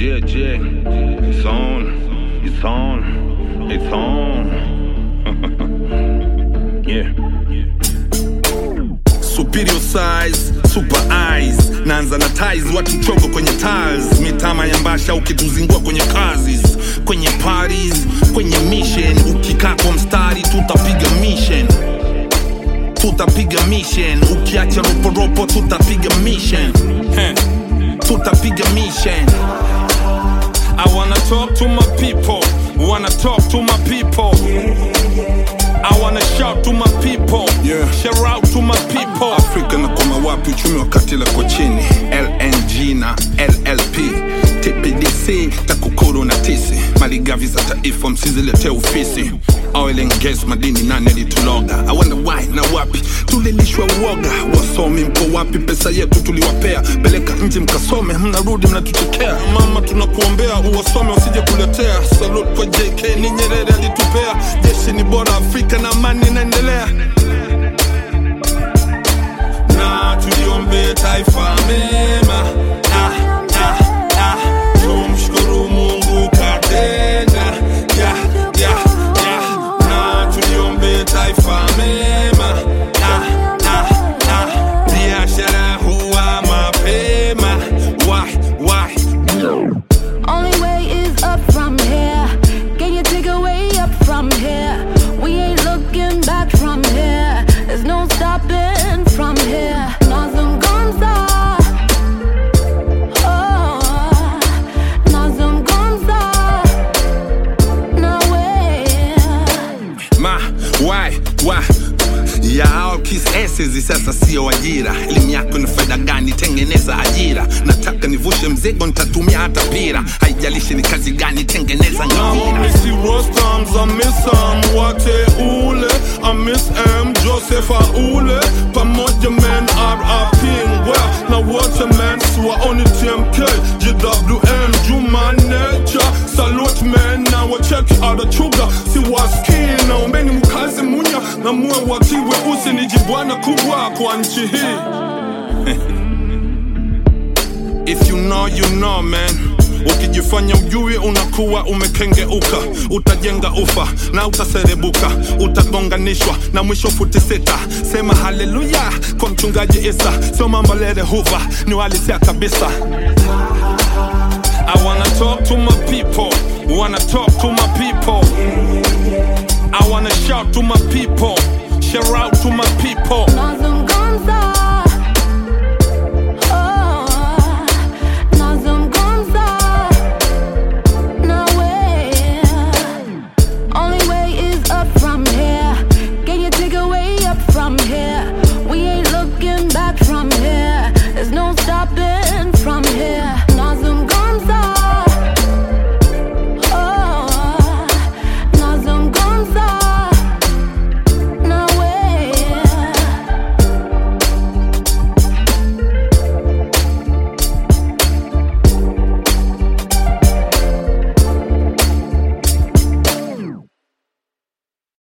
Yeah, yeah. It's on. It's on. It's on. yeah. superior size super eyes naanza na ties watu chongo kwenye tiles mitama ya mbasha ukituzingua kwenye kazis kwenye parties kwenye mission ukikaa kwa mstari tutapiga mission tutapiga mission ukiacha roporopo tutapiga mission Heh. tutapiga mission I wanna talk to my people wanna talk to my people I wanna shout to my people Yeah. shout out to my people afrika na koma wapi uchumi wakati lako chini lng na llp tpdc takukuru na tisi maligavi za taifa msiziletee ofisi oil and gas madini nane lituloga I wonder why na wapi tulilishwa uoga wasomi mko wapi pesa yetu tuliwapea peleka nje mkasome mnarudi mnatuchekea mama tunakuombea uwasome wasije kuletea salute kwa jk ni nyerere alitupea jeshi ni bora afrika na amani inaendelea na tuliombe taifa mema ah, ah, ah. tumshukuru mungu katenda yeah, yeah, yeah. na tuliombe taifa mema ah, ah, ah. biashara huwa mapema why, why? Only way is up from here. Can you take a way up from here? We ain't looking back from here. There's no stopping from here. Nazungumza. Oh, nazungumza. Nawe. ma why why yao kisesizi sasa sio ajira elimu yako ni faida gani tengeneza ajira nataka nivushe mzigo nitatumia hata pira haijalishi ni kazi gani tengeneza ngamira wate ule amis m joseph aule pamoja men rap ngwa na wote men siwaoni tmk jwn juma nature salute men na wacheki adachuga siwaskii naombeni mkazi munya na muwe wakiwe usi ni jibwana kubwa kwa nchi hii If you know, you know man ukijifanya ujui unakuwa umekengeuka utajenga ufa na utaserebuka utagonganishwa na mwisho futi sita sema haleluya kwa mchungaji isa sio mambo lele huva ni walisia kabisa I wanna talk to my people wanna talk to my people I wanna shout to my people shout out to my people Nazungumza. Oh, nazungumza. Nawe. Only way is up from here. Can you take a way up from here? We ain't looking back from here. There's no stopping